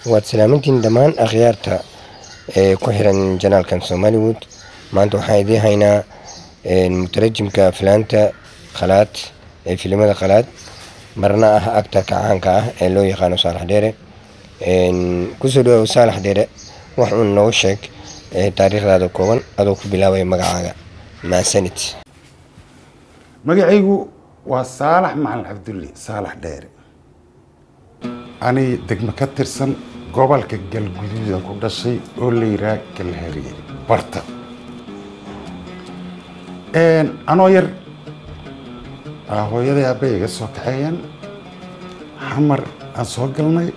waad salaamantiin dhammaan akhyaarta ee ku xiran janaalkan somaliwood maanta waxaan idiin haynaa mutarajimka filaanta khalaad ee filimada khalaad marna ah actarka caanka ah ee loo yaqaano saalax dheere kusoo dhawow saalax dheere wax uun noogu sheeg taariikhdaada kooban adoo ku bilaabaya magacaaga maasanid magacaygu waa saalax macalin cabdulle saalax dheere ani degmo ka tirsan gobolka galguduudan ku dhashay oo la yiraa galhariye barta anoo yar hooyaday aabba iga soo kaxeeyeen xamar aan soo galnay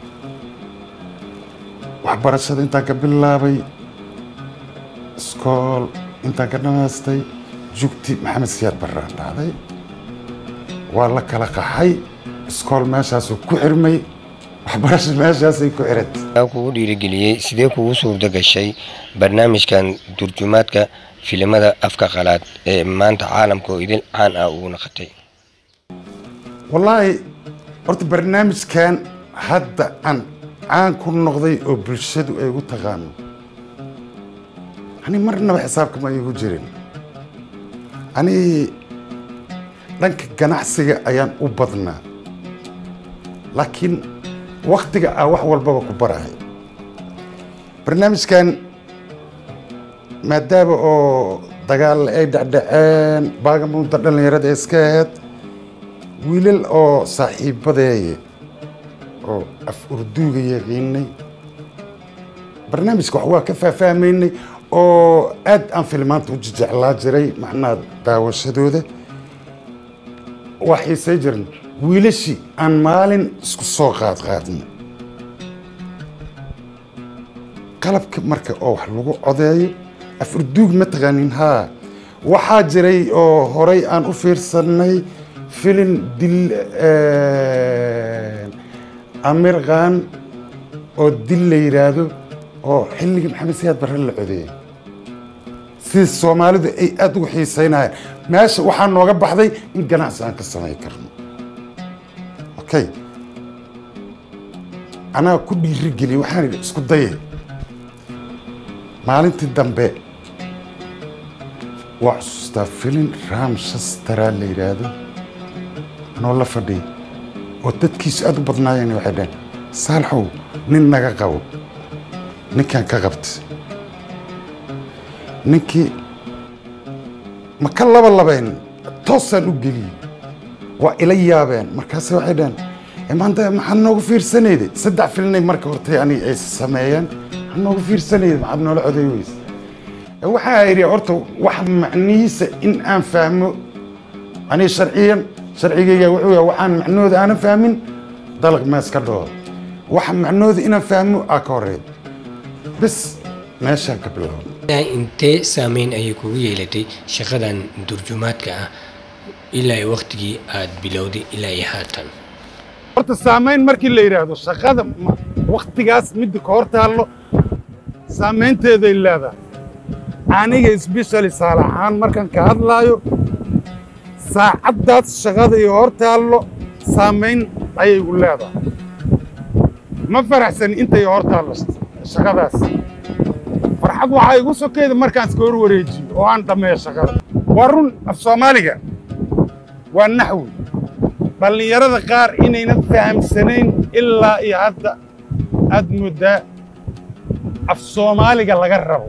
waxbarashada intaan ka bilaabay iskool intaan ka dhamaystay jugti maxamed siyaad barraan dhacday waa la kala qaxay iskool meeshaasuu ku xirmay waxbarasho meeshaasay ku xirantay yaa kugu dhiirigeliyey sidee kugu suurto gashay barnaamijkan turjumaadka filimada afka qalaad ee maanta caalamka oo idil caan ah ugu naqatay wallaahi horta barnaamijkan hadda aan caan ku noqday oo bulshadu ay u taqaano ani marnaba xisaabkama igu jirin ani dhanka ganacsiga ayaan u badnaa laakiin waktiga ah wax walbaba ku barahay barnaamijkan maadaama oo dagaal ay dhacdhaceen baagamuunta dhallinyarada ee iska ahayd wiilal oo saaxiibadeeye oo af urduuga yaqiinay barnaamijka wax waa ka faahfaahmaynay oo aad aan filmaanta u jejeclaa jiray macnaha daawashadooda waa xiisay jiran wiilashii aan maalin isku soo qaad qaadno qalabka marka oo wax lagu codeeyo af urduug ma taqaanin haa waxaa jiray oo horay aan u fiirsanay filin dil amir khan oo dil la yidhaahdo oo xilligii maxamed siyaad barre la codeeyey sida soomaalidu ay aada ugu xiisaynayeen meesha waxaa nooga baxday in ganacsi aan ka samayn karno okay anaa ku dhiirigeliye waxaan idhi isku daye maalintii dambe waa xusuustaa filin ramshastara la yidhaahdo anoo la fadhiya oo dadkiisu aada u badnaayeen waxay dhaheen saalaxow nin naga qabo ninkaan ka qabta ninkii ma ka laba labayn toosaan u geliyey waa ila yaabeen markaase waxay dhaheen maanta maxaad noogu fiirsanayday saddex filinay marka hortay ani ay sameeyeen maxaad noogu fiirsanayday maxaad noola coday weyse waxaa idhi horta wax macnihiisa in aan fahmo ani sharciyan sharcigayga wuxuu yahay waxaan macnahooda aanan fahmin dalag mees ka dhoo waxa macnahooda inaan fahmo aa ka horeeya bes meeshaan ka bilaabna intee saameyn ayay kugu yeelatay shaqadan turjumaadka ah ilaa waktigii aada bilowday ilaa iyo haatan horta saamayn markii la yidhaahdo shaqada waktigaas midda ka hor taallo saamaynteeday leedahay aniga sbeshali saalaxaan markaan ka hadlaayo saacaddaas shaqada iyo hor taallo saamayn ayay gu leedahay ma faraxsani intay hor taallo shaqadaas farxad waxaa igu sokayda markaan iska hor wareejiyo oo aan dhammeeyo shaqada waa run af soomaaliga waa naxwi dhallinyarada qaar inaynan fahamsanayn ilaa iyo hadda aad mooddaa af soomaaliga laga rabo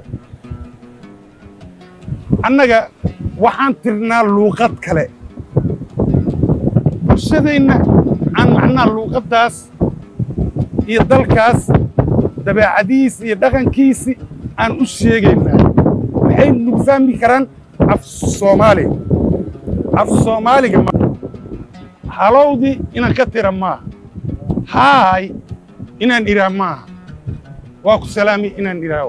annaga waxaan tirnaa luuqad kale bulshadeenna aan macnaha luuqaddaas iyo dalkaas dabeecadihiisi iyo dhaqankiisi aan u sheegaynaa waxay nagu fahmi karaan af soomaaliga af soomaaliga halowdii inaan ka tira maaha haay inaan idhaa maaha waa ku salaami inaan idhaa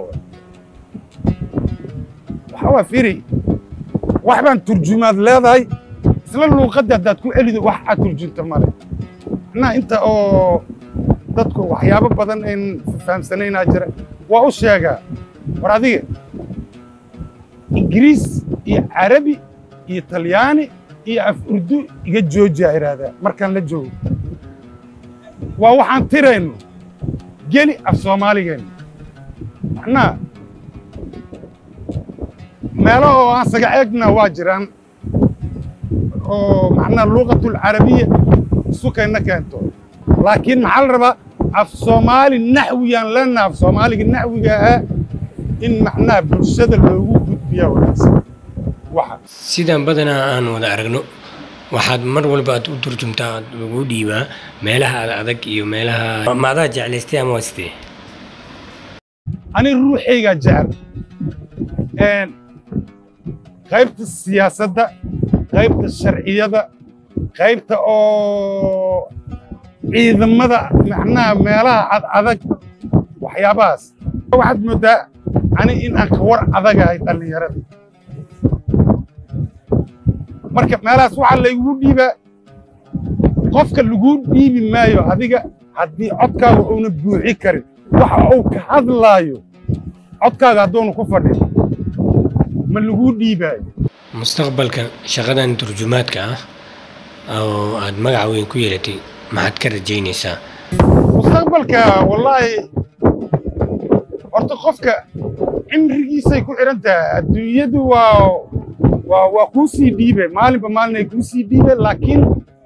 waxa waa firi wax baan turjumaad leedahay isla luuqadda haddaad ku celido wax aad turjunta male macnaha inta oo dadku waxyaabo badan ayn fahamsanaynaa jira waa u sheegaa war adiga ingiriis iyo carabi iyo talyaani iyo af urdu iga joojiyaa idhaahdaa markaan la joogo waa waxaan tirayno geli af soomaaligeena macnaha meelo oo aan saga eegna waa jiraan oo macnaha luqatul carabiya sukayna keento laakiin maxaa la rabaa af soomaali naxwiyaan leenaha af soomaaliga naxwiga ahaa in macnaha bulshada loogu gudbiyaa wanaagsan waxa sidaan badanaa aan wada aragno waxaad mar walba aad u turjumtaa aad lagu dhiibaa meelaha ad adag iyo meelaha ma adaa jeclaystay ama waa sidee ani ruuxaygaa jecel Een, qaybta siyaasadda qaybta sharciyada qaybta oo ciidamada macnaha meelaha ad adag waxyaabahaas waxaad moodaa ani in aan ka war adagahay dhallinyarada marka meelahaas waxaa laygu dhiibaa qofka lagu dhiibi maayo adiga haddii codkaaga uuna buuxi karin waxa uu ka hadlaayo codkaaga hadduuna ku fadhin ma lagu dhiibaayo mustaqbalka shaqadan turjumaadka ah oo aad magaca weyn ku yeelatay maxaad ka rajaynaysaa mustaqbalka wallaahi horta qofka cimrigiisay ku xidhan tahay adduunyadu waa waa waa kuu sii dhiibe maalinba maalin ay kuu sii dhiibe laakiin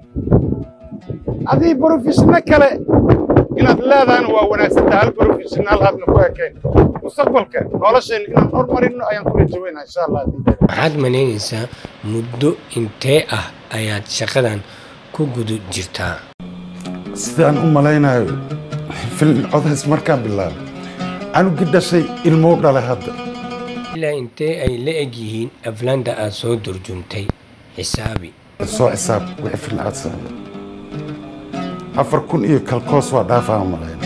adii professionno kale inaad leedahayna waa wanaagsantaha hal professional aadna ku ekayn mustaqbalka noloshayna inaan hormarino ayaan ku rajaweynaa insha allah haddii dee maxaad malaynaysaa muddo intee ah ayaad shaqadan ku guda jirtaa sidaan u malaynayo film codays markaan bilaabay anugi dhashay ilmou dhalay hadda ilaa intee ay la eg yihiin aflaanta aad soo turjumtay xisaabi soo xisaab wixii film codsa afar kun iyo kalkoos waa dhaafaa malayna